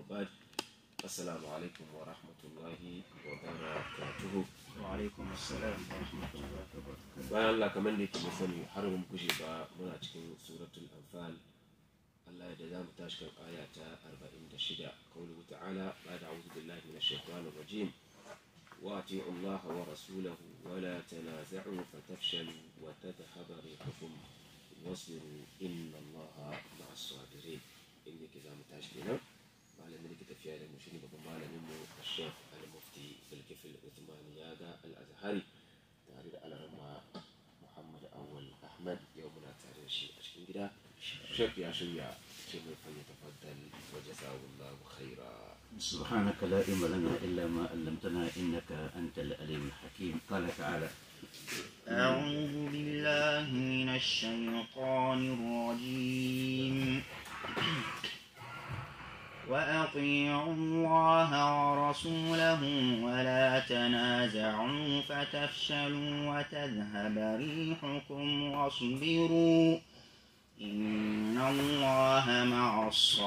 وبعد السلام عليكم ورحمة الله وبركاته وعلaikum assalam wa rahmatullahi wa barakatuh bayan Allah kamar da yake mu sani har mun kushe ba muna cikin suratul anfal Allah ya da za mu tashi kan aya ta 46 qawluhu ta'ala ba'da a'udhu billahi minash shaitanir rajim wa ati'u Allah wa rasulahu wa la tanaza'u fatafshalu wa tadhhaba rihukum wasbiru inna Allah ma'as sabirin inda ke za mu tashi kenan malamin da ke tafiya da mu shine babban malamin mu Sheikh Al-Mufti Bilkifil Uthman Yaga Al-Azhari tare da alarma Muhammad Awal Ahmad yau muna tare da shi a cikin gida Sheikh ya shirya ce mai fanya tafaddal wa jazawallahu khaira سبحانك لا علم لنا إلا ما علمتنا إنك أنت العليم الحكيم قال تعالى أعوذ بالله من الشيطان الرجيم وأطيعوا الله ورسوله ولا تنازعوا فتفشلوا وتذهب ريحكم واصبروا إن الله مع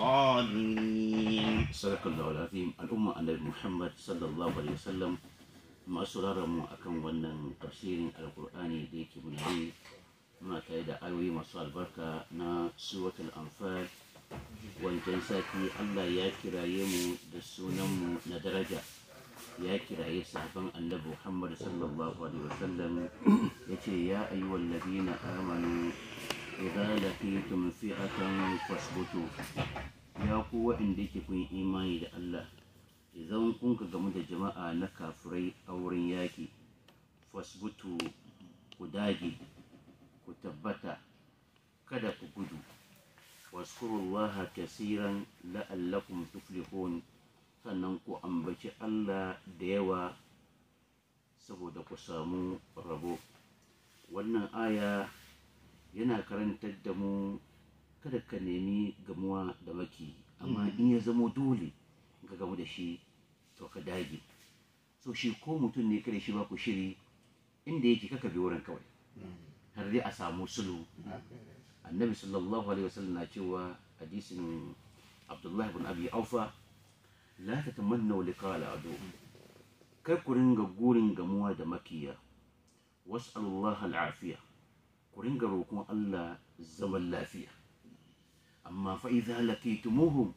الصابرين صدق الله العظيم الأمة النبي محمد صلى الله عليه وسلم masu mu akan wannan tafsirin alkur'ani da yake muna yi muna tare da ayoyi masu albarka na suratul anfal wancan sati allah ya kiraye mu da sunanmu na daraja ya kiraye sahabban annabi muhammad sallallahu alaihi wasallam ya ce ya ayyuhal ladina amanu idza laqitum fi'atan fasbutu ya ku waɗanda yake kun imani da allah idan kun ka gamu da jama'a na kafirai a wurin yaƙi fasbutu ku dage ku tabbata kada ku gudu waskurullaha kasiran la'allakum tuflihun sannan ku ambaci Allah da yawa saboda ku samu rabo wannan aya yana karantar da mu kada ka nemi gamuwa da maki amma in ya zamo dole ka gamu da shi to ka dage so shi ko mutum ne kada shi ba ku shiri inda yake kaka bi wurin kawai har dai a samu sulu annabi sallallahu alaihi wasallam na cewa hadisin abdullahi bin abi aufa la tatamannu liqa al-adu kar ku ringa gurin gamuwa da makiya was'alullah al-afiya ku ringa roƙon Allah zaman lafiya amma fa idza laqitumuhum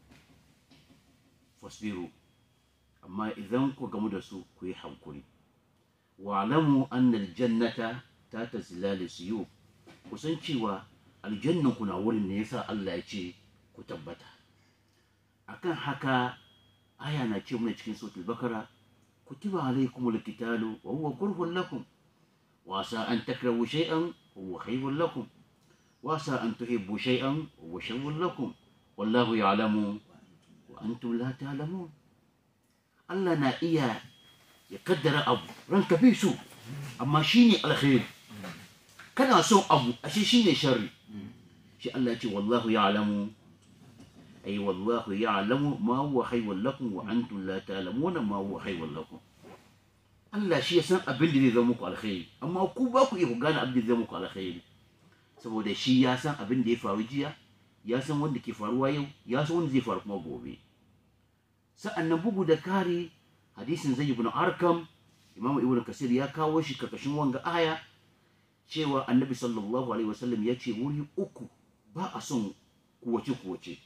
fasbiru amma idan ku gamu da su ku yi hankuri wa'lamu anna al-jannata ta tazilal siyu kusan cewa aljannan ku na wurin ne yasa Allah ya ce ku tabbata akan haka aya na ce mana cikin suratul bakara kutiba alaykumul qitalu wa huwa kurhun lakum wa asa an takrahu shay'an wa huwa khayrun lakum wa asa an tuhibbu shay'an wa huwa sharrun lakum wallahu ya'lamu wa antum la ta'lamun Allah na iya ya kaddara abu ranka bi su amma shine alkhairi kana son abu ashe shine sharri shi Allah ya ce wallahu ya'lamu ay wallahu ya'lamu ma huwa khayrun lakum wa antum la ta'lamuna ma huwa khayrun lakum Allah shi ya san abin da zai zama muku alkhairi amma ku ba ku iya ku gane abin da zai zama muku alkhairi saboda shi ya san abin da ya faru jiya ya san wanda ke faruwa yau ya san wanda zai faru kuma gobe sa'annan bugu da kare hadisin zai ibn arkam imam ibn kasir ya kawo shi karkashin wanga aya cewa annabi sallallahu alaihi wasallam ya ce wuri uku ba a son kuwace kuwace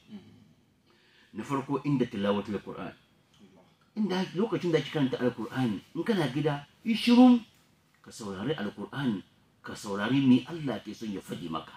na farko inda tilawatul qur'an inda lokacin da ake karanta alqur'ani in kana gida yi shirum ka saurari alqur'ani ka saurari me Allah ke son ya faɗi maka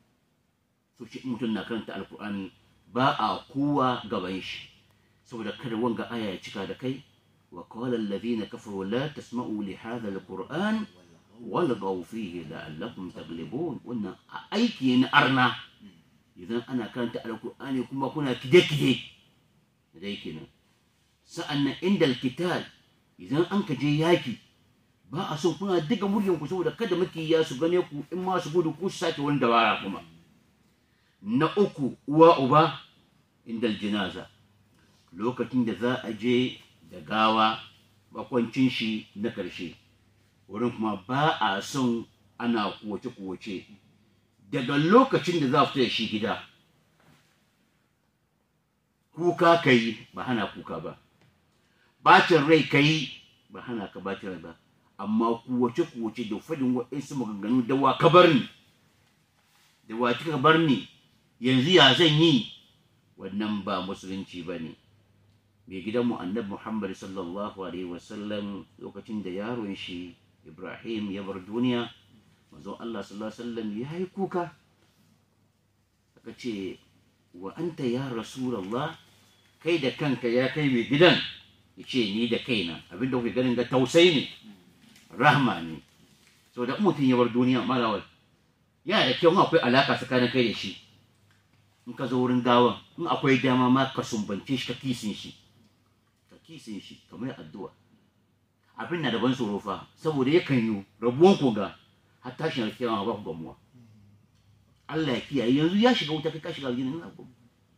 so shi mutum na karanta alqur'ani ba a kowa gaban shi saboda kada wanga aya ya cika da kai wa qala alladhina kafaru la tasma'u li hadha alqur'an walgaw fihi la'allakum taglibun wannan aiki ne na arna idan ana karanta alqur'ani kuma kuna kide kide dai kenan sa'annan inda alkitab idan an ka je yaki ba a son kuna diga muryan ku saboda kada makiya su gane ku in ma su gudu ku su sake wani dabara kuma na uku uwa uba inda aljinaza lokacin da za a je da gawa makwancin shi na ƙarshe wurin kuma ba a son ana kuwace-kuwace daga lokacin da za fita da shi gida kuka ka yi ba hana kuka ba bacin rai ka yi ba hana ka bacin rai ba amma kuwace kuwace da fadin waɗansu maganganu da wa ka bar ni da wa kika bar ni yanzu ya zan yi wannan ba musulunci ba ne mai gidanmu annabi muhammad sallallahu alaihi wasallam lokacin da yaron shi ibrahim ya bar duniya manzon allah sallallahu alaihi wasallam ya yi kuka aka ce wa anta ya rasulallah kai da kanka ya kai mai gidan ya ce ni da kaina abinda kuke ganin ga tausayi ne rahma ne so da mutum ya bar duniya malawal yana da kyau in akwai alaka tsakanin kai da shi in ka zo wurin gawan in akwai dama ma ka sumbance shi ka kisin shi ka kisin shi ka mai addu'a abin na da ban tsoro fa saboda yakan yi rabuwan ku ga har tashin alkiyama ba ku gamuwa Allah ya kiyaye yanzu ya shiga wuta kai ka shiga aljanna ina ku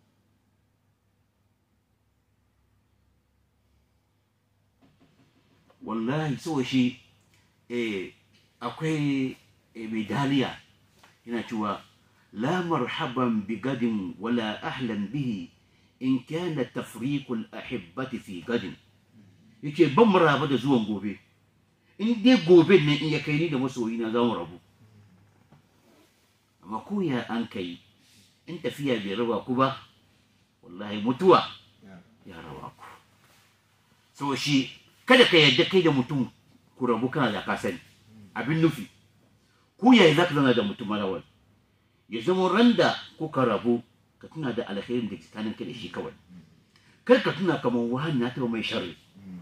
wallahi so shi eh akwai eh, medaliya yana cewa la marhaban bi gadin wala ahlan bihi in kana tafriqul ahibbati fi gadin yake ban maraba da zuwan gobe in dai gobe ne in ya kai ni da masoyi na za mu rabu amma ko ya an kai in tafiya bai raba ku ba wallahi mutuwa ya raba ku so shi kada ka yarda kai da mutum ku rabu kana da ka sani abin nufi ku yayi za ka zana da mutum malawal ya zama randa kuka rabu ka tuna da alkhairin da ke tsakanin ka da shi kawai kar ka tuna kamar wani na taɓa mai sharri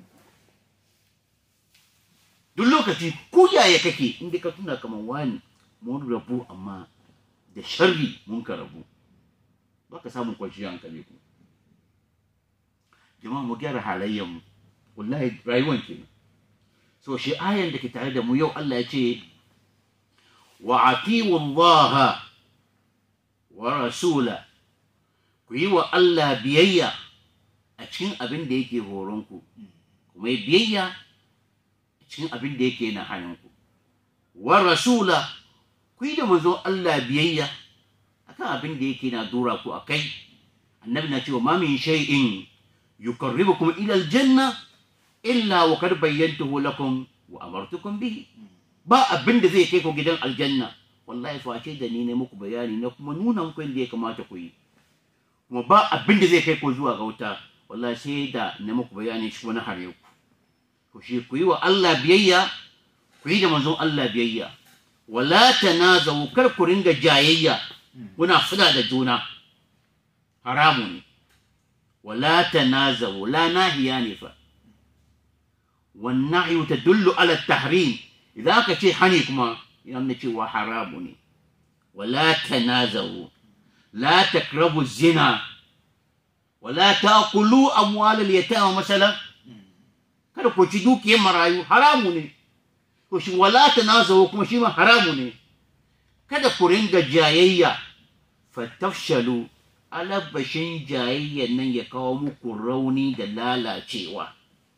duk lokaci ko yaya kake inda ka tuna kamar wani mun rabu amma da sharri mun ka rabu ba ka samun kwanciyar hankali ku jama'a mu gyara halayyar mu wallahi rayuwan kenan so shi ayan da ke tare da mu yau Allah ya ce wa atiwu Allah wa rasula ku yi wa Allah biyayya a cikin abin da yake horonku kuma yi biyayya a cikin abin da yake na hannunku wa rasula ku yi da manzon Allah biyayya akan abin da yake na dora ku a kai annabi na cewa ma min shay'in yuqarribukum ila aljanna illa wa kad bayyantuhu lakum wa amartukum bihi ba abin da zai kai ku gidan aljanna wallahi face da ni ne muku bayani na kuma nuna muku yadda ya kamata ku yi kuma ba abin da zai kai ku zuwa ga wuta wallahi sai da na muku bayani shi wani hare ku to shi ku yi wa Allah biyayya ku yi da manzon Allah biyayya wala tanazawu kar ku ringa jayayya kuna fada da juna haramu ne wala tanazawu la nahiya ne fa والنهي تدل على التحريم إذا كشي حنيكما يعني شيء وحرام ولا تنازعوا لا تقربوا الزنا ولا تأكلوا أموال اليتامى مثلا kada ku ci dukiyar marayu haramu ne ko shi wala tanazawu kuma shi ma haramu ne kada ku ringa jayayya fatafshalu alabashin jayayyan nan ya kawo muku rauni da lalacewa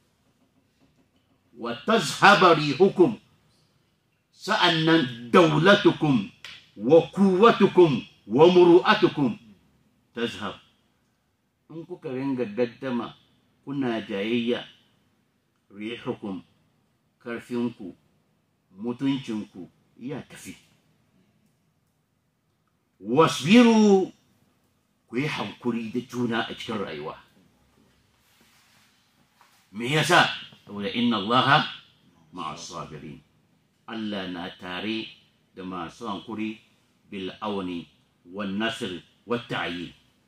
wa tazhaba rihukum sa'annan daulatukum wa kuwatukum wa muru'atukum tazhab in kuka ringa gaddama kuna jayayya rihukum karfinku mutuncinku ya tafi wasbiru ku yi hankuri da juna a cikin rayuwa me yasa saboda inna allaha ma'a sabirin Allah na tare da masu hankuri bil auni wan nasr wat ta'yin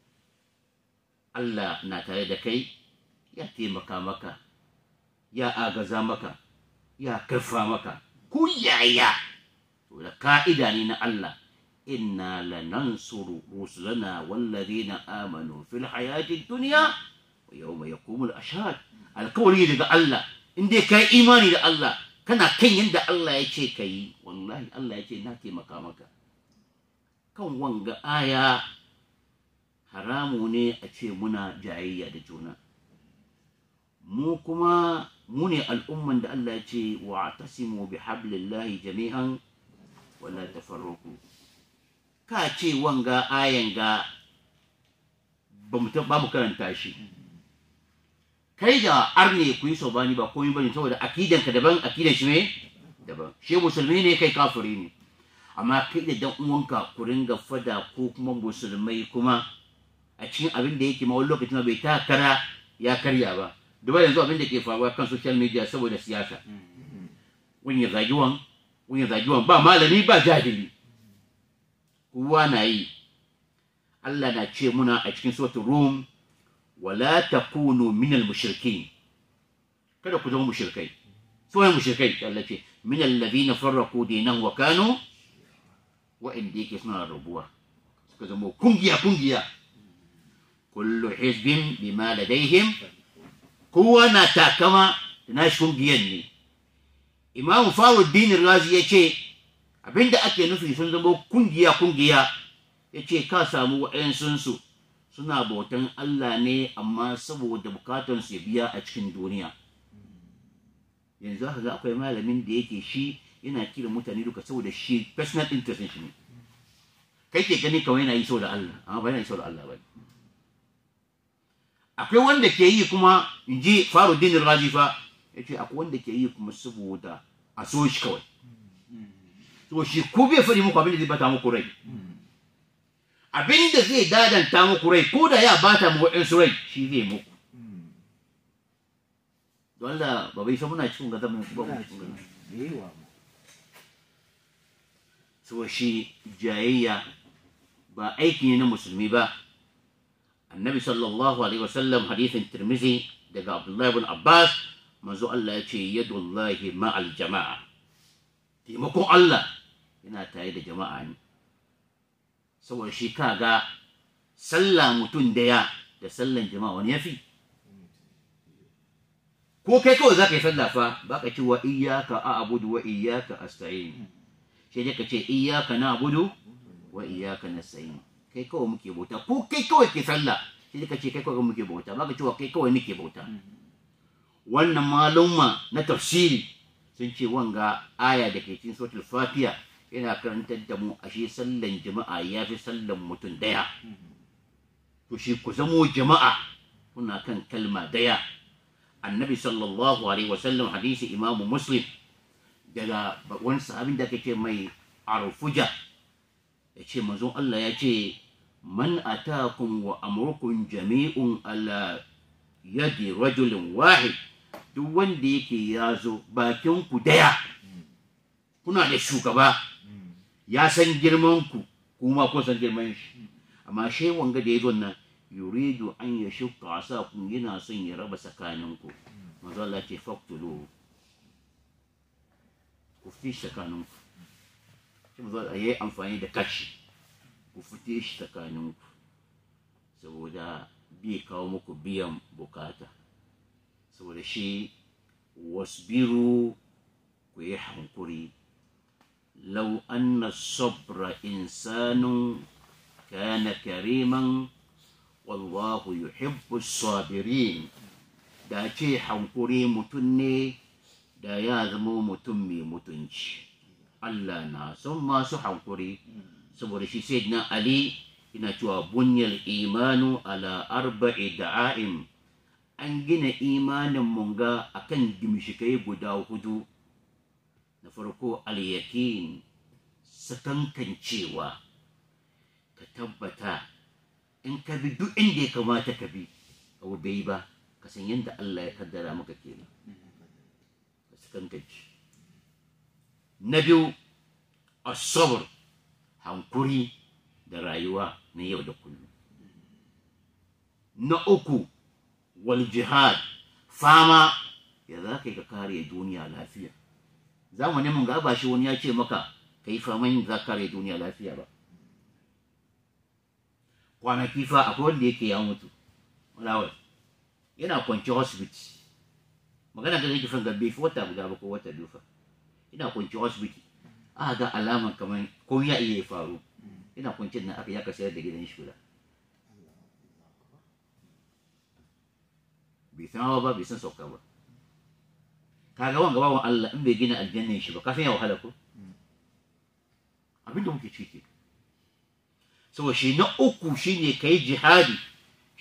Allah na tare da kai ya taimaka maka ya agaza maka ya karfa maka ku yaya da ka'ida ne na Allah inna lanansuru rusulana wallazina amanu fil hayati dunya wa yawma yaqumul ashhad alkawari daga Allah in dai kai imani da Allah kana kan yadda Allah ya ce ka yi wallahi Allah ya ce na taimaka maka kan wanga aya haramu ne a ce muna jayayya da juna mu kuma mu ne al'umman da Allah ya ce wa tasimu bi hablillahi jami'an wala tafarruku ka ce wanga ayan ga ba mu ba mu karanta shi kai da arne ku yi sobani ba komai bane saboda akidan ka daban akidan shi ne daban shi musulmi ne kai kafiri ne amma kai da dan uwanka ku ringa fada ko kuma musulmai kuma a cikin abin da yake ma wani lokacin bai ta kara ya karya ba duba yanzu abin da ke faruwa kan social media saboda siyasa wani ya zagi wan wani ya zagi wan ba malami ba jahili kowa na yi Allah na ce muna a cikin suratul rum wala takunu minal mushrikin kada ku zama mushrikai su ne mushrikai Allah ce minal ladina farraqu dinahum wa kanu wa inda yake suna rabuwa suka zama kungiya kungiya kullu hizbin bima ladaihim kowa na takama da nashi kungiyan ne imamu faruddin razi ya ce abinda ake nufi sun zama kungiya kungiya ya ce ka samu wa'yansunsu suna bautan Allah ne amma saboda bukatansu ya biya a cikin duniya yanzu haka ga akwai malamin da yake shi yana kira mutane duka saboda shi personal interest shi ne kai ke gani kawai yana yi saboda Allah amma ba yana yi saboda Allah ba akwai wanda ke yi kuma in ji faruddin razi fa ya ce akwai wanda ke yi kuma saboda a so shi kawai to shi ko bai faɗi muku abin da zai bata muku rai abin da zai dadanta muku rai ko da ya bata muku ɗansu rai shi zai muku don Allah ba bai san muna cikin gaza mai ba mu cikin gaza so shi jayayya ba aiki ne na musulmi ba annabi sallallahu alaihi wasallam hadithin tirmizi daga abdullahi ibn abbas manzo Allah ya ce yadullahi ma'al jama'a taimakon Allah yana tare da jama'a ne saboda shi kaga sallah mutum daya da sallan jama'a wani yafi ko kai kawai za ka yi sallah fa ba ka ce wa iyaka a abudu wa iyaka asta'in sai dai ka ce iyaka na abudu wa iyaka nasta'in kai kawai muke bauta ko kai kawai ke sallah sai dai ka ce kai kawai muke bauta ba ka ce wa kai kawai nake bauta wannan malumma na tafsiri sun ce wanga aya da ke cikin suratul fatiha yana karantar da mu ashe sallan jama'a ya fi sallan mutum daya to shi ku zamo jama'a kuna kan kalma daya annabi sallallahu alaihi wasallam hadisi imamu muslim daga wani sahabin da ake ce mai arfuja ya ce manzon Allah ya ce man atakum wa amrukum jami'un ala yadi rajulin wahid duk wanda yake ya zo bakin ku daya kuna da shugaba ya san girman ku kuma ko san girman shi amma shi wanga da ya zo nan yuridu an ya shukka asa kun yana son ya raba tsakanin ku manzo Allah ce faqtulu ku fi tsakanin ku shi manzo Allah yayi amfani da kashi ku fite shi tsakanin ku saboda bai kawo muku biyan bukata saboda shi wasbiru ku yi hankuri lau anna sabra insanu kana kariman wallahu yuhibbu sabirin da ce hankuri mutum ne da ya zama mutum mai mutunci Allah na son masu hankuri saboda shi sai na Ali ina cewa bunyal imanu ala arba'i da'a'im an gina imanin munga akan gimshikai guda hudu na farko al-yakin sakankancewa ka tabbata in ka bi duk inda ya kamata ka bi abu bai ba ka san yadda Allah ya kaddara maka kenan ka sakankance na biyu asabar hankuri da rayuwa na yau da kullum na uku wal jihad fama ya za ka yi ka kare duniya lafiya zamanin mun ga ba shi wani ya ce maka ka yi faman za ka kare duniya lafiya ba kwanaki fa akwai wanda yake ya mutu walawai yana kwanci hospital magana da yake fan gabbe fi wata guda ba ko wata biyu fa ina kwanci hospital aka ga alama kamar ko ya iya faru ina kwanci nan aka yaka sayar da gidan shi guda bai san hawa ba bai san sauka ba kaga wanga bawan Allah in bai gina aljannan shi ba kafin ya wahala ko abinda muke ciki saboda shi na uku shine kai jihadi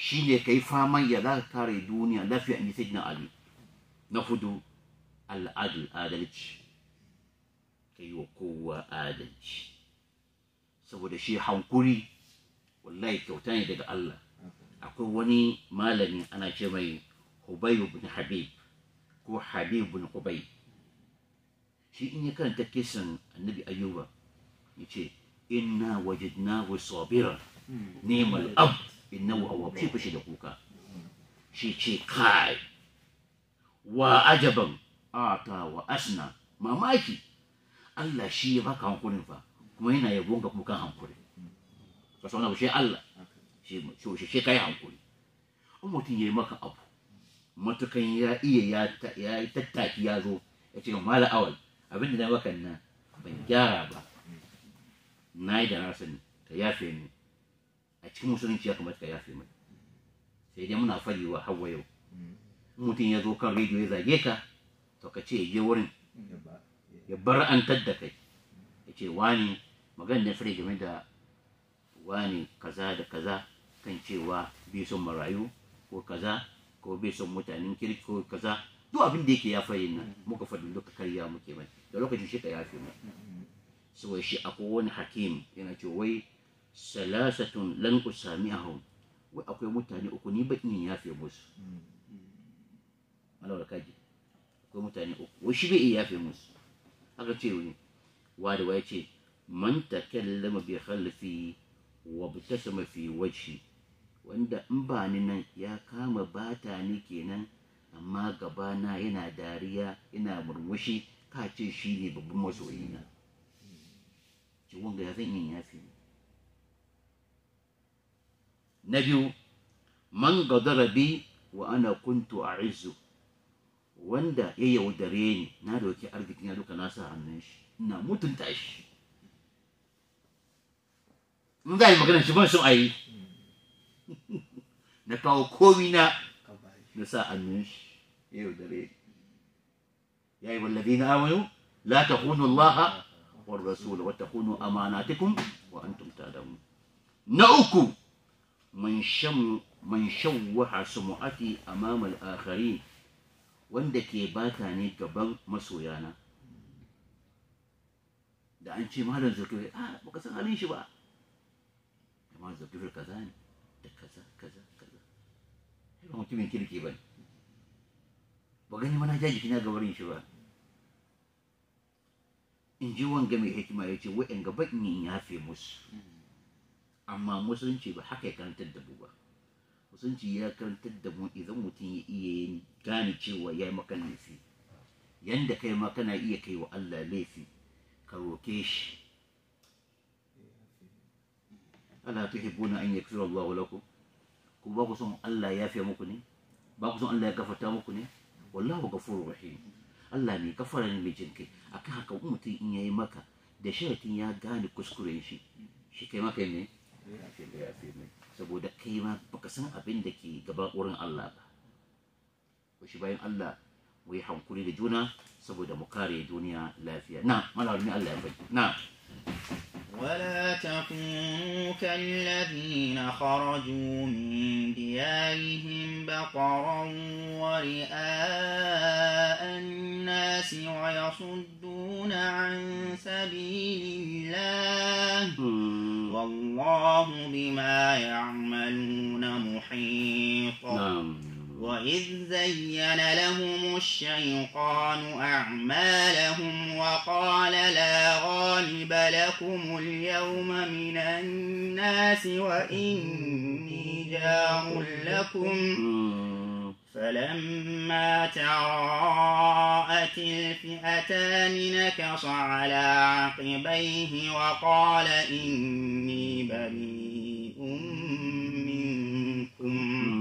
shine kai faman ya za ka kare duniya lafiya in ji na ali na hudu al'adul adalci ka yi wa kowa adalci saboda shi hankuri wallahi kyauta ne daga Allah akwai wani malami ana ce mai Hubayb bin Habib ko Habib bin Hubay shi in ya karanta kisan annabi Ayyuba ya ce inna wajadnahu sabira ni'mal ab innahu awwab shi fushi da kuka shi ce kai wa ajaban ata wa asna mamaki Allah shi ya baka hankulin fa kuma yana yabon ga kukan hankuri ka sauna ba shi Allah shi shi shi kai hankuri in mutum ya yi maka abu matukan ya iya ya yi tattaki ya zo ya ce mala awal abin da na maka nan ban gyara ba na yi da na sani ka yafe ni a cikin musulunci ya kamata ka yafe mai sai dai muna fari wa hawa yau mutum ya zo kan rediyo ya zage ka to ka ce je wurin ya bar an da kai ya ce wani magana na fure game da wani kaza da kaza kan cewa bai son marayu ko kaza ko bai son mutanen kirki ko kaza duk abin da yake ya fari nan muka faɗi duka karya muke mai da lokacin shi ka yafe mai saboda shi akwai wani hakim yana ce wai salasatun lan usami'ahum wai akwai mutane uku ni ba in yafe musu Allah da kaji akwai mutane uku wai shi bai iya yafe musu aka ce wani wada wai ce man takallama bi khalfi wa btasama fi wajhi wanda in ba ni nan ya kama bata ni kenan amma gabana yana dariya yana murmushi ka ce shi ne babban masoyina ce wanga ya zan yin yafi na biyu man gadara bi wa ana kuntu a izu wanda ya yaudare ni na dauki arzikin ya duka nasa hannun shi ina mutunta shi in za a yi magana shi ban son a yi na kawo komi na na sa hannun shi ya yaudare ni ya yi wallazi na amanu la takunu Allah wa rasul wa takunu amanatikum wa antum ta'lamun na uku man sham man shawwaha sumu'ati amama al-akharin wanda ke bata ne gaban masoyana da an ce malam zakir a baka san halin shi ba amma zakir kaza ne da kaza kaza kaza ba mutumin kirki ba ba gani mana jaji kina gabarin shi ba in ji wanga mai hikima ya ce wa'yan gaba in yafe musu amma musulunci ba haka ya karantar da mu ba musulunci ya karantar da mu idan mutum ya iya gane cewa ya yi maka laifi yanda kai ma kana iya kai wa Allah laifi ka roke shi ala tuhibbuna an yaghfira Allah lakum ku ba ku son Allah ya yafe muku ne ba ku son Allah ya gafarta muku ne wallahu ghafurur rahim Allah ne gafara ne mai jinkai akan haka mutum in yayi maka da sharatin ya gane kuskuren shi shi kai maka ne ya yafe mai saboda kai ma baka san abin da ke gaba wurin Allah ba ko shi bayan Allah mu yi hankuri da juna saboda mu kare duniya lafiya na malalumi Allah ya bai na ولا تكونوا كالذين خرجوا من ديارهم بطرا ورئاء الناس ويصدون عن سبيل الله والله بما يعملون محيط نعم وإذ زين لهم الشيطان أعمالهم وقال لا غالب لكم اليوم من الناس وإني جار لكم فلما تراءت الفئتان نكص على عقبيه وقال إني بريء منكم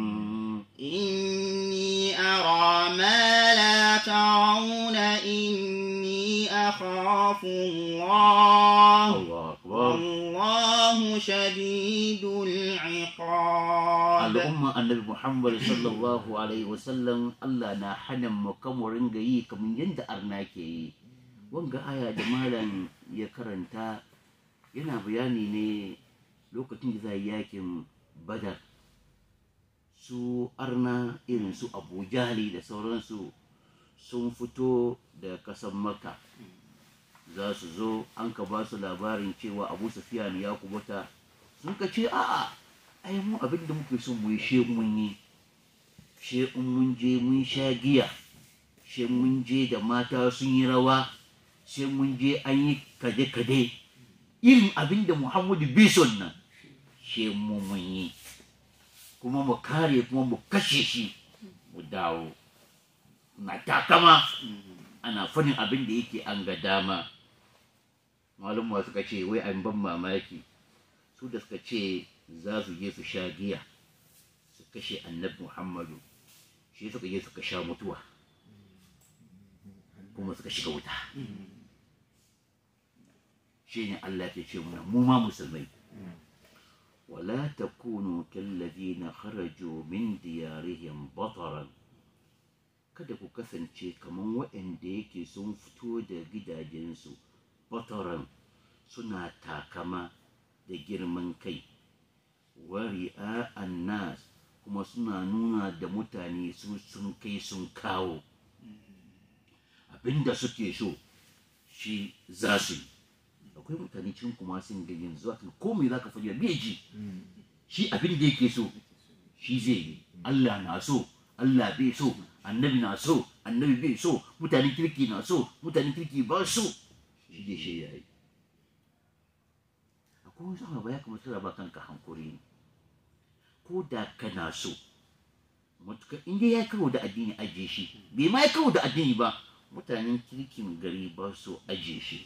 إني أرى ما لا ترون إني أخاف الله الله أكبر والله شديد العقاب al'umma annabi muhammad sallallahu alaihi wasallam allah na hana mu kamar ringa yi kamar yadda arna ke yi wanga aya da malam ya karanta yana bayani ne lokacin da za yi yakin badar su arna irin su abu jahali da sauransu sun fito da kasan maka za su zo an ka ba su labarin cewa abu sufiyan ya kubuta sun ka ce a'a ai mu abin da muke son mu yi she mun yi she in mun je mun sha giya she mun je da mata sun yi rawa she mun je an yi kade-kade irin abin da muhammadu bison nan she mu mun yi kuma mu kare kuma mu kashe shi mu dawo na takama ana fadin abin da yake an ga dama malumma suka ce wai an ban mamaki su da suka ce za su je su sha giya su kashe annabi muhammadu shi suka je suka sha mutuwa kuma suka shiga wuta shi ne allah ke ce muna mu ma musulmai ولا تكونوا كالذين خرجوا من ديارهم بطرا kada ku kasance kamar waɗanda yake sun fito da gidajensu bataran suna takama da girman kai wari nas kuma suna nuna da mutane su sun kai sun kawo abinda suke so shi za su yi akwai mutane cikin kuma sun ga yanzu haka komai za ka faɗi bai ji shi abin da yake so shi zai yi Allah na so Allah bai so annabi na so annabi bai so mutane kirki na so mutane kirki ba so shi dai shi yayi akwai wasu abu ya kamata ba kanka hankuri ne ko da kana so matuka in dai ya kawo da addini ajiye shi bai ma ya kawo da addini ba mutanen kirkin gari ba so ajiye shi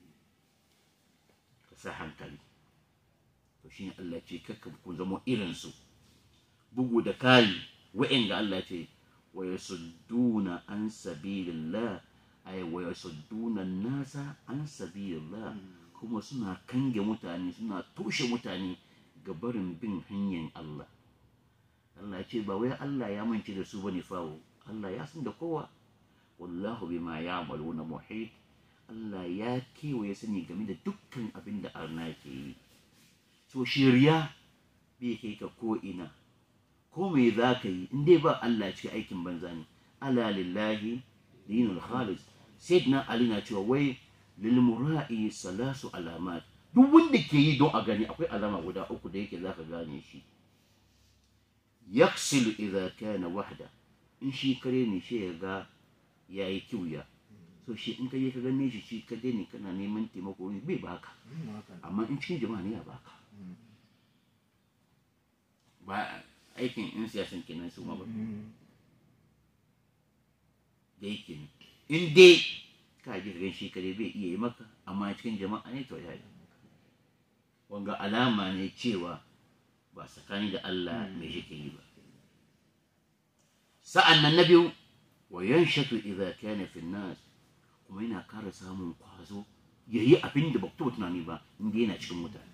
ka sa hankali to shine Allah ce kakka ku zama irinsu bugu da kari wa'inda Allah ce wa yasudduna an sabilillah ay wa yasudduna nasa an sabilillah kuma suna kange mutane suna toshe mutane ga barin bin hanyar Allah Allah ce ba wai Allah ya mance da su bane fawo Allah ya san da kowa wallahu bima ya'maluna muhit Allah ya kewaye sani game da dukkan abin da arna ke yi so shirya bai kai ka ko ina ko me za ka yi in dai ba Allah cikin aikin banza ne ala lillahi dinul khalis sayyidina ali na cewa wai lil mura'i salasu alamat duk wanda ke yi don a gani akwai alama guda uku da yake zaka gane shi yaksilu idza kana wahda in shi kare ne shi ya ga yayi kiwya so shi in ka je ka gane shi shi ka ne kana neman taimako ne bai baka amma in cikin jama'a ne ya baka ba aikin in siyasan kenan su ma ba da yake in dai ka ji gan shi kare bai iya yi maka amma cikin jama'a ne to ya yi wanga alama ne cewa ba tsakani da Allah mai shi ke yi ba sa'an nan na biyu wa yanshatu idza kana fi nas kuma yana kara samun kwazo yayi abin da ba ku tunani ba inda yana cikin mutane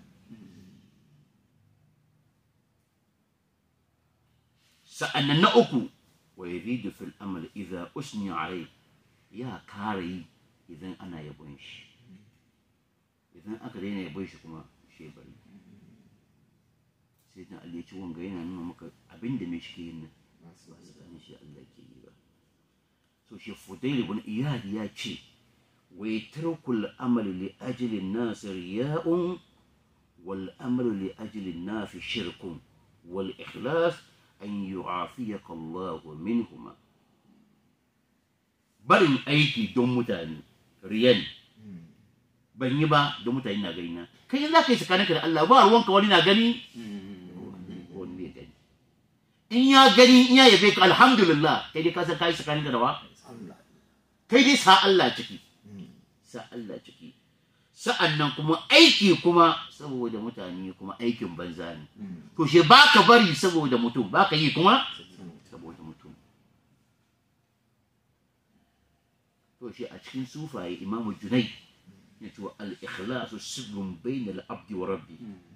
sa'annan na uku wa yazidu fil amal idza usni alai ya kare yi idan ana yabon shi idan aka daina yabon shi kuma shi bari sai dan Allah ya ci wanga yana nuna maka abin da me shi ke yin nan ba su ganin shi Allah ke yi ba so shi Fudail ibn Iyad ya ce wa yatrukul amal li ajli an-nas riya'un wal amal li ajli an-nas shirkun wal ikhlas an yu'afiyaka Allah minhuma barin aiki don mutane riyan ban yi ba don mutane na gani na kai za ka yi tsakaninka da Allah ba ruwanka wani na gani wani bai gani in ya gani in ya yabe ka alhamdulillah kai dai ka san kai tsakaninka da wa kai dai sa Allah ciki sa Allah ciki sa'an nan kuma aiki kuma saboda mutane kuma aikin banza ne to she ba ka bari saboda mutum ba ka yi kuma saboda mutum to shi a cikin sufaye imamu junai ya ce al-ikhlasu sirrun bainal abdi wa rabbi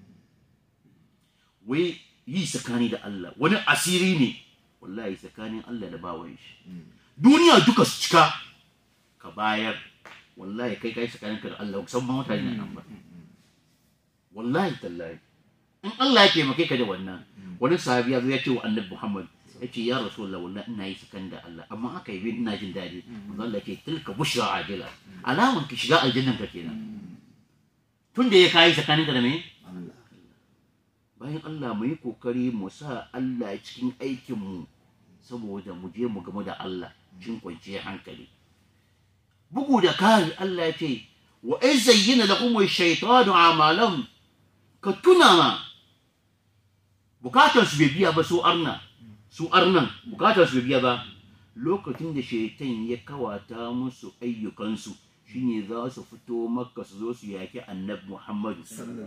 wai yi tsakani da Allah wani asiri ne wallahi tsakanin Allah da bawan shi duniya duka su cika ka bayar wallahi kai kai tsakanin ka da Allah san ma mutane nan ba wallahi tallahi in Allah ya taimake ka da wannan wani sahabi ya zo ya ce wa annabi Muhammad ya ce ya rasulullah wallahi ina yi sakan da Allah amma aka yi ina jin daɗi manzo Allah ya ce tilka bushra ajila alaman ki shiga aljannan ka kenan tun da ya kai tsakanin ka da me bayan Allah mu yi kokari mu sa Allah cikin aikin mu saboda mu je mu game da Allah cikin kwanciyar hankali bugu da kari Allah ya ce wa in zayyana lakum ash-shaytanu a'malahum ka tuna ma bukatar su bai biya ba su arna su arnan bukatar su bai biya ba lokacin da shaitan ya kawata musu ayyukansu shine za su fito makka su zo su yaki annabi muhammadu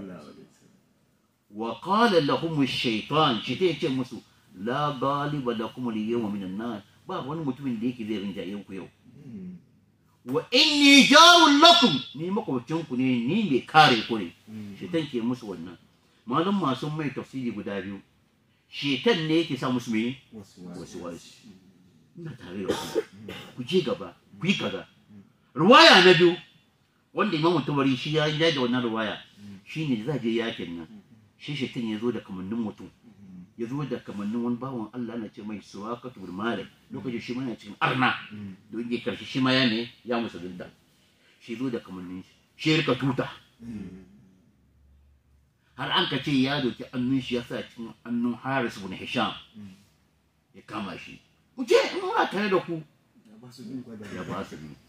wa qala lahum ash-shaytan shaitan ya ce musu la galiba lakum al-yawma min an-nas ba wani mutumin da yake zai rinjaye ku yau wa inni jarun lakum ni makwabcin ku ne ni mai kare ku ne shaitan ke musu wannan malum masu mai tafsiri guda biyu shaitan ne yake sa musu mai wasu wasu ina tare da ku ku je gaba ku yi kaza ruwaya na biyu wanda imam tabari shi ya yi da wannan ruwaya shine da za je yakin nan shi shaitan ya zo da kamannin mutum ya zo da kamannin wani bawan Allah ana ce mai suwakatu bil malik lokacin shi mana cikin arna don ya karshe shi ma ya ne ya musulunta shi zo da kamannin shi shi rika tuta har an ka ce ya doki annun shi ya sa cikin annun Haris ibn Hisham ya kama shi ku je in muna tare da ku ya ba su ne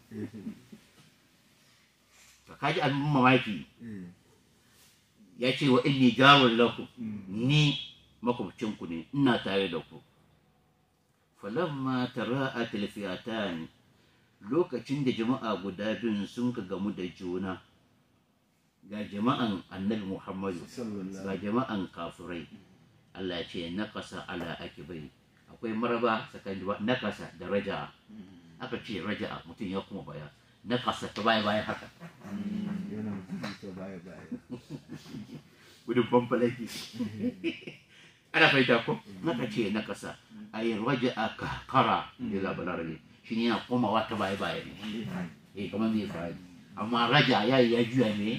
ka kaji abin mamaki ya ce wa inni jarun lakum ni makwabcinku ne ina tare da ku falamma tara'at alfiyatan lokacin da jama'a guda biyun sun ka gamu da juna ga jama'an annabi muhammadu ga jama'an kafirai Allah ya ce nakasa ala akibai akwai maraba tsakanin nakasa da raja'a aka ce raja'a mutum ya kuma baya nakasa ta baya baya haka gudun fanfalaki ana fahimta ko naka ce na kasa a yi raja a kakara da labarar ne shi ne yana komawa ta baya baya ne eh kamar zai fara amma raja ya yi ya juya ne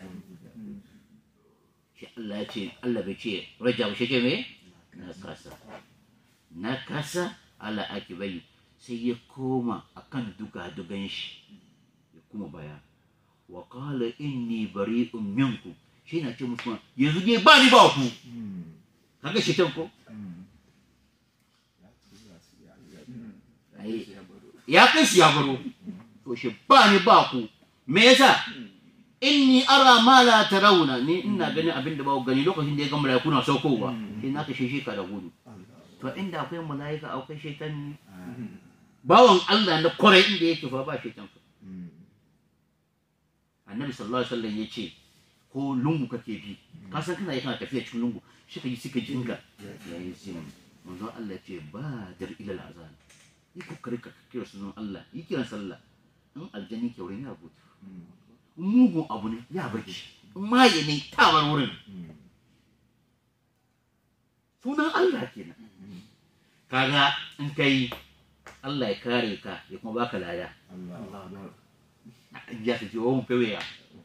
shi Allah ya ce Allah bai ce raja ba shi ce me na kasa na kasa ala ake bai sai ya koma akan duga-dugan shi ya kuma baya wa qala inni bari'un minkum shi na ce musu yanzu ne ba ni ba ku kaga shi ko ya kai su ya baro to shi ba ni ba ku me yasa inni ara ma la tarawna ni ina ganin abin da ba ku gani lokacin da ya ga malaiku na saukowa sai na kashe shi ka da gudu to inda akwai malaika akwai shaitan ne bawan Allah na kwarai inda yake fa ba shaitan fa annabi sallallahu alaihi wasallam ya ce ko lungu kake bi ka san kana kana tafiya cikin lungu shi ka yi suka jinga yayin sin manzon Allah ce ba dar ila azan yi kokari ka kira sunan Allah yi kiran sallah in aljanni ke wurin ya gudu mugun abu ne ya barci in maye ne ta bar wurin sunan Allah kenan kaga in kai Allah ya kare ka ya kuma baka laya ya ka ji wa mun fewe ya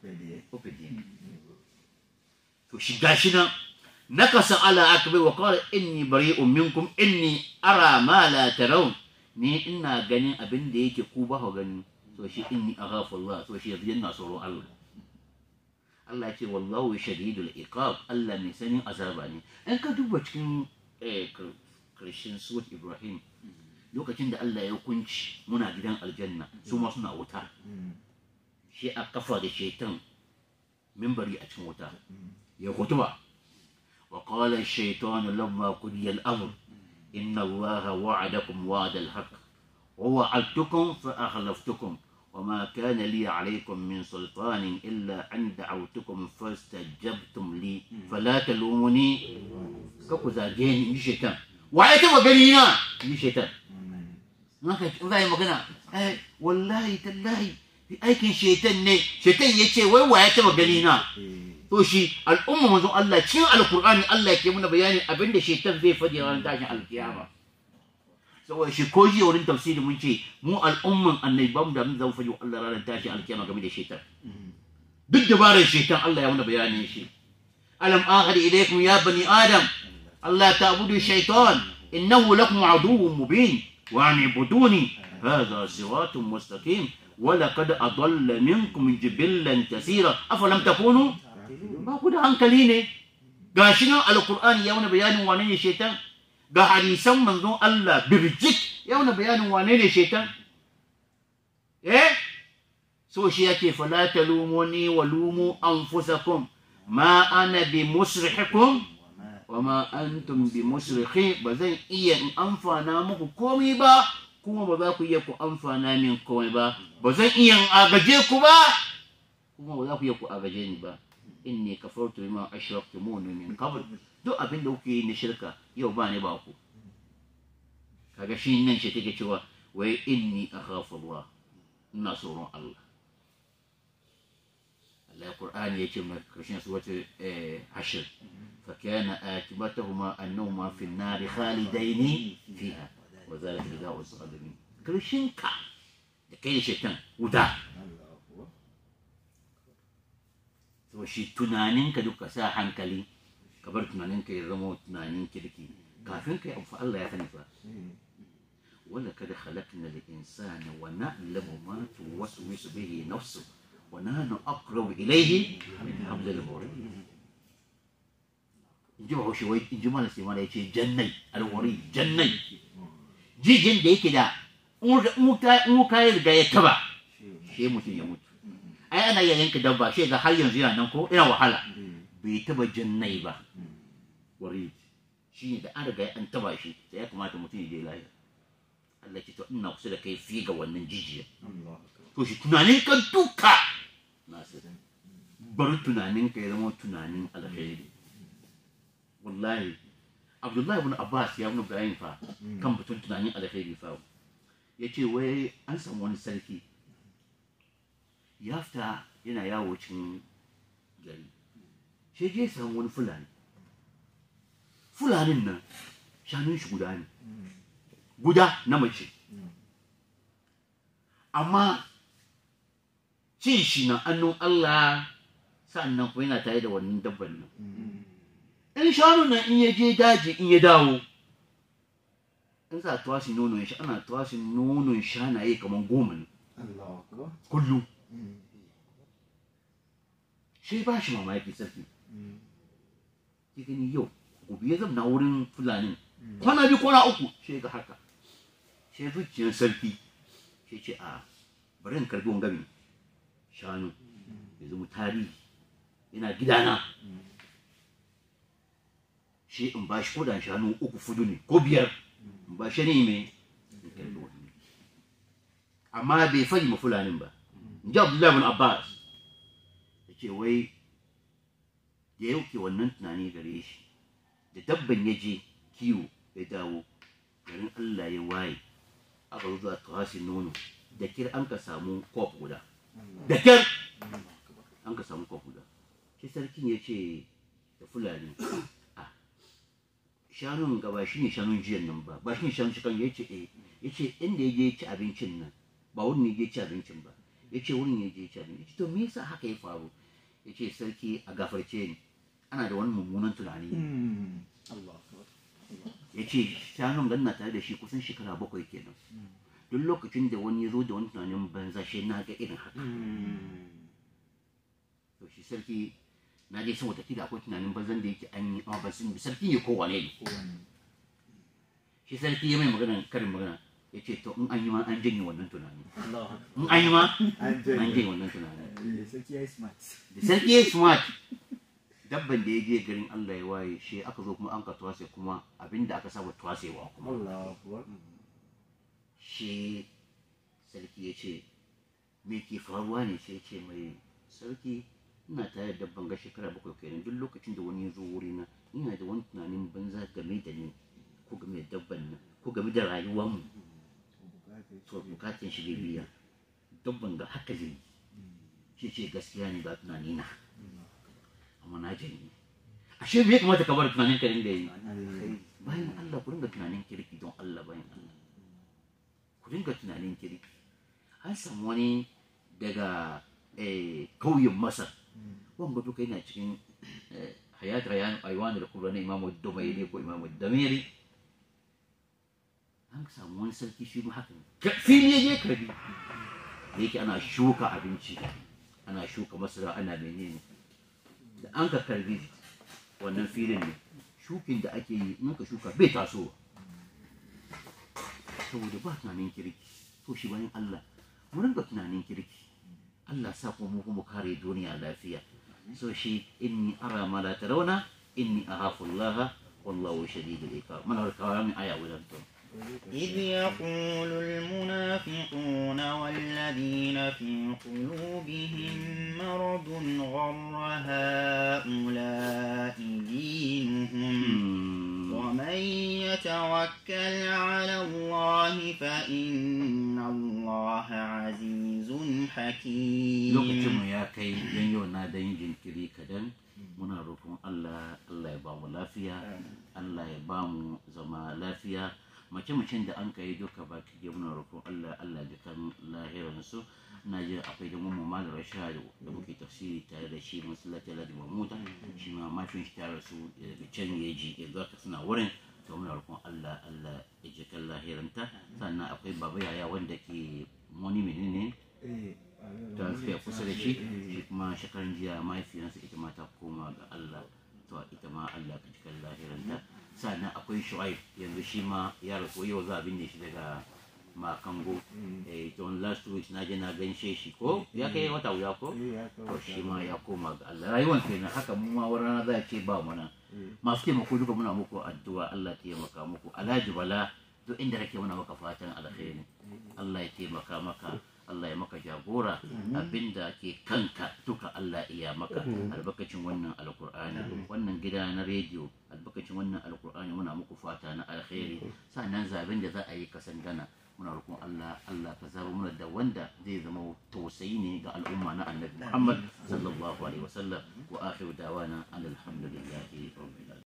to shi gashi nan nakasa ala akbai wa qala inni bari'un minkum inni ara ma la tarawun ni ina ganin abin da yake ku ba ku gani to shi inni aghafu Allah to shi yanzu yana tsoron Allah Allah ya ce wallahu shadidul iqab Allah ne sanin azaba ne in ka duba cikin karshen surat Ibrahim lokacin da Allah ya hukunci muna gidan aljanna su ma suna wuta shi a kafa da shaitan mimbari a cikin wuta ya kutuba wa qala ash-shaytanu lamma qudiya al-amr inna allaha wa'adakum wa'da al-haqq wa wa'adtukum fa akhlaftukum وما كان لي عليكم من سلطان إلا أن دعوتكم فاستجبتم لي فلا تلوموني كوكو زاجين شيطان وعيتم وقالينا شيطان ما كنت magana eh wallahi tallahi aikin shaitan ne shaitan ya ce wai waya taba gani na to shi al'umma manzon Allah cikin alkur'ani Allah ke muna bayani abinda shaitan zai faɗi ranar tashin alkiyama saboda shi ko jiya wurin tafsiri mun ce mu al'umman annabi ba mu da mun zama faɗi Allah ranar tashin alkiyama game da shaitan duk dabarar shaitan Allah ya muna bayanin shi alam ahad ilaykum ya bani adam Allah ta'budu shaitan innahu lakum aduwwun mubin wa an ibuduni hadha siratun mustaqim ولقد أضل منكم جبلا كثيرا أفلم تكونوا ba ku da hankali ne ga shi nan alkur'ani ya wani bayanin wane ne shaitan ga hadisan manzon Allah birjik ya wani bayanin wane ne shaitan eh so shi yake fala talumuni wa lumu anfusakum ma ana bi musrihikum wa ma antum bi musrikhi ba zan iya in amfana muku komai ba kuma ba za ku iya ku amfana min komai ba ba zan iya in agaje ku ba kuma ba za ku iya ku agaje ni ba inni kafartu bima ashraktumuni min qabl duk abin da kuke yi na shirka yau ba ni ba ku kaga shi nan shi take cewa wai inni akhafu Allah ina tsoron Allah Allah Qur'ani yake mai karshen suratul hashr fa kana akibatahuma annahuma fi an-nar khalidaini fiha wa zalika jazaa'u as-salimin karshen ka da kai da shaitan wuta to shi tunaninka duka sa hankali ka bar tunaninka ya zama tunanin kirki kafin ka yi abu Allah ya sani fa wala kada khalaqna al-insana wa na'lamu ma tuwaswisu bihi nafsu wa nahnu aqrabu ilayhi min hablil warid inji ba shi wai inji mana sai mana yace jannai al-warid jannai jijin da yake da in ka riga ya taba shi mutum ya mutu ai ana iya yanka dabba shi ga har yanzu yana nan ko ina wahala bai taba jannai ba wari shi ne da an riga an taba shi sai ya kamata mutum ya je lahira Allah ce to ina kusa da kai fiye ga wannan jijiya to shi tunanin ka duka nasu bar tunanin ka ya zama tunanin alkhairi wallahi Abdullahi ibn Abbas ya wani bayani fa kan batun tunanin alkhairi fa ya ce wai an samu wani sarki ya fita yana yawo cikin gari sai je samu wani fulani fulanin nan shanun shi guda ne guda na mace amma cin shi na annun Allah sannan kuma yana tare da wannan dabban nan in shanu nan in ya je daji in ya dawo in za a tuwasi nonon shi ana tuwasi nonon shanaye kamar goma ne kullum shi ba shi mamaki sarki ki gani yau gobe ya zama wurin fulani kwana biyu kwana uku shi ga haka shi zuciyar sarki shi ce a bari in karbi wangami shanu ya zama tarihi yana gidana shi in ba shi kodan shanu uku fudu ne ko biyar in ba shi ne mai in karbi wani amma bai fari ma fulanin ba in ji abdullahi bin abbas ya ce wai da ya yauke wannan tunani gare shi da dabban ya je kiwo ya dawo garin allah ya waye aka zo zuwa tuhasin nono da kir an ka samu kwaf guda da kir an ka samu kwaf guda shi sarkin ya ce da fulani a shanun gaba shi ne shanun jiyan nan ba ba shi ne shanun shi kan ya ce eh ya ce inda ya je ci abincin nan ba wurin ne ya ci abincin ba ya ce wurin ya je ci abinci ya ce to me yasa haka ya faru ya ce sarki a gafarce ni ana da wani mummunan tunani ya ce shanun ganna tare da shi kusan shekara bakwai kenan duk lokacin da wani ya zo da wani tunanin banza shi na ga irin haka to shi sarki na je san watakila akwai tunanin banzan da yake an yi amma ban san sarki ne ko wane ne shi sarki ya mai magana karin magana ya ce to in an yi ma an janye wannan tunani in an yi ma an janye wannan tunani sarki ya yi smart da sarki ya smart dabban da ya je garin Allah ya waye shi aka zo kuma an ka tuwase kuma abinda aka saba tuwasewa kuma Allah akbar shi sarki ya ce me ke faruwa ne sai ya ce mai sarki ina tare da dabban ga shekara bakwai kenan duk lokacin da wani ya zo wurina ina da wani tunanin banza game da ni ko game da dabban nan ko game da rayuwarmu to bukatun shi bai biya dabban ga haka zai shi ce gaskiya ne ba tunani na amma na janye ashe bai kamata ka bar tunanin ka rinda yi bayan Allah ku ringa tunanin kirki don Allah bayan Allah ku ringa tunanin kirki an samu wani daga kauyen Masar wanga duka yana cikin hayat rayan aiwan da kubra na imamu dumairi ko imamu damiri an samu wani sarki shi ma haka ne fili ya je karbi da yake ana shuka abinci ana shuka masara ana menene da an ka karbi wannan filin ne shukin da ake yi in ka shuka bai tasowa saboda ba tunanin kirki to shi bayan Allah mu rinka tunanin kirki Allah sa kuma mu kuma kare duniya lafiya so shi inni ara ma la tarawna inni akhafu Allah wallahu shadidul iqab mana kawo min aya wajen to إذ يقول المنافقون والذين في قلوبهم مرض غر هؤلاء دينهم ومن يتوكل على الله فإن الله عزيز حكيم lokacin mu ya kai dan yau na dan yin jinkiri kadan muna roƙon Allah Allah ya ba mu lafiya Allah ya ba mu zama lafiya mace macen da an kai duka baki ke muna roƙon Allah Allah ya kan lahirin su na ji akwai da mu malam Rashad da muke tafsiri tare da shi masallaci Alhaji Mahmuda shi ma mafin shi tare su daga can yaji yanzu haka suna wurin to muna roƙon Allah Allah ya ji kan lahiranta sannan akwai baba yaya wanda ke wani menene ta suka kusa da shi shi kuma shekaran jiya mahaifiyarsa ita ma ta koma ga Allah to ita ma Allah ka cikin lahiranta sannan akwai shu'aib yanzu shi ma ya rasu yau za a binne shi daga makango eh to last week na je na ganshe shi ko ya kai wata wuya ko to shi ma ya koma ga Allah rayuwar kenan haka mu ma wani rana za a ce ba mu nan masu taimako duka muna muku addu'a Allah ya taimaka muku alhaji bala duk inda kake muna maka fatan alkhairi Allah ya taimaka maka Allah ya maka jagora abinda ke kanka duka Allah iya maka albarkacin wannan alkur'ani wannan gida na rediyo albarkacin wannan alkur'ani muna muku fata na alkhairi sannan zaben da za a yi kasan gana muna roƙon Allah Allah ka zaba mana da wanda zai zama tausayi ne ga al'umma na annabi Muhammad sallallahu alaihi wasallam wa akhiru dawana alhamdulillahi rabbil alamin